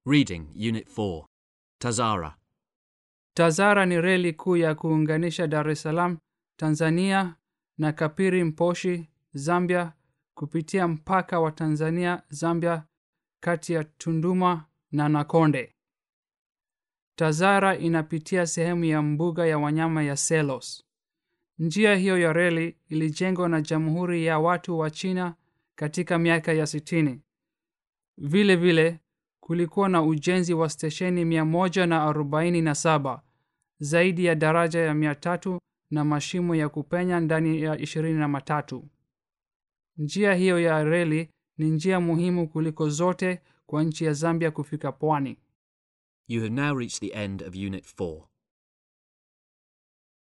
Reading Unit 4 Tazara. Tazara ni reli kuu ya kuunganisha Dar es Salaam, Tanzania na Kapiri Mposhi, Zambia kupitia mpaka wa Tanzania Zambia kati ya Tunduma na Nakonde. Tazara inapitia sehemu ya mbuga ya wanyama ya Selos. Njia hiyo ya reli ilijengwa na Jamhuri ya Watu wa China katika miaka ya sitini. Vile vile kulikuwa na ujenzi wa stesheni mia moja na arobaini na saba zaidi ya daraja ya mia tatu na mashimo ya kupenya ndani ya ishirini na matatu. Njia hiyo ya reli ni njia muhimu kuliko zote kwa nchi ya Zambia kufika pwani. You have now reached the end of Unit 4.